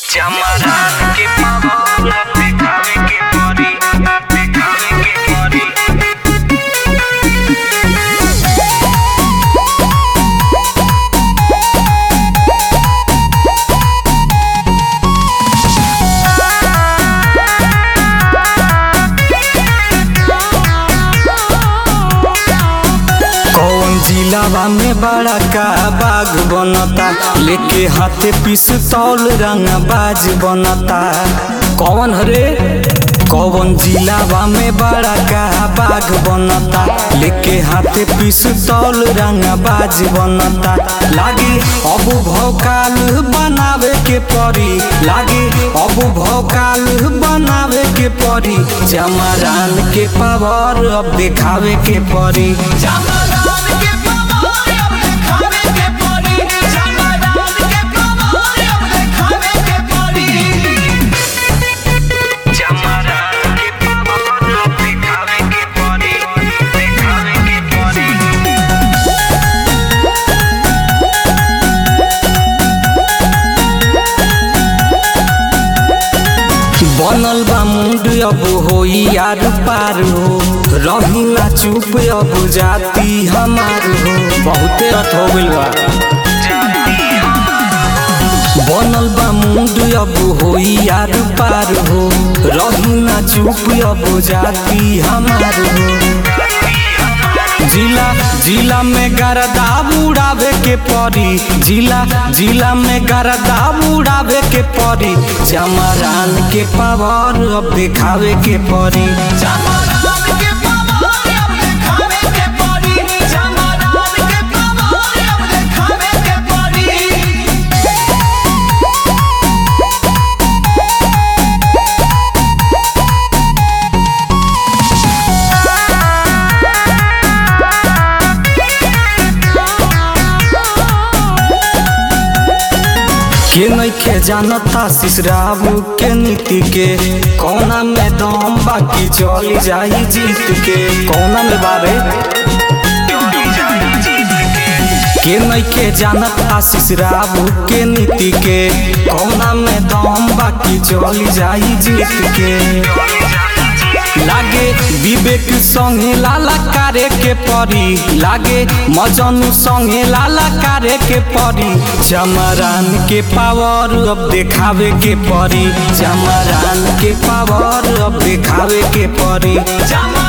चमरान के पावन देखावे के पड़ी देखावे के पड़ी कौन जिलावा में बड़ा का बाग बनता लेके हाथे पिस्तौल रंग बाज बनता कौन हरे कौन जिलावा में बड़ा का बाग बनता लेके हाथे पिस्तौल रंग बाज बनता लागे अब भौकाल बनावे के परी लागे अब भौकाल बनावे के परी चमरान के पावर अब दिखावे के परी चमरान के पावन अब देखावे के पड़ी चमरान के पावन अब देखावे के पड़ी चमरान के पावन अब देखावे के पड़ी देखावे के पड़ी बनल बा मुंड अब होई यार पार हो रही ना चुप अब जाती हमार हो बहुते रथ हो गइल बा बनल बा मुंड अब होई यार पार हो रही ना चुप अब जाती हमार हो जिला जिला में गरदा उड़ावे के परी जिला जिला में गरदा उड़ावे के परी चमरान के पावर अब दिखावे के परी चमरान के पावन अब देखावे के पड़ी चमरान के पावन अब देखावे के पड़ी के नइखे जानता सिसराबू के नीति के कौना में दम बाकी चली जाई जीत के कौना में बारे के नइखे जानत आशीष राबू के नीति के कौना में दम बाकी चली जाई जीत के लागे विवेक संगे लाला कारे के परी लागे मजनू संगे लाला कारे के परी चमरान के पावर अब देखावे के परी चमरान के पावर अब देखावे के परी चमरान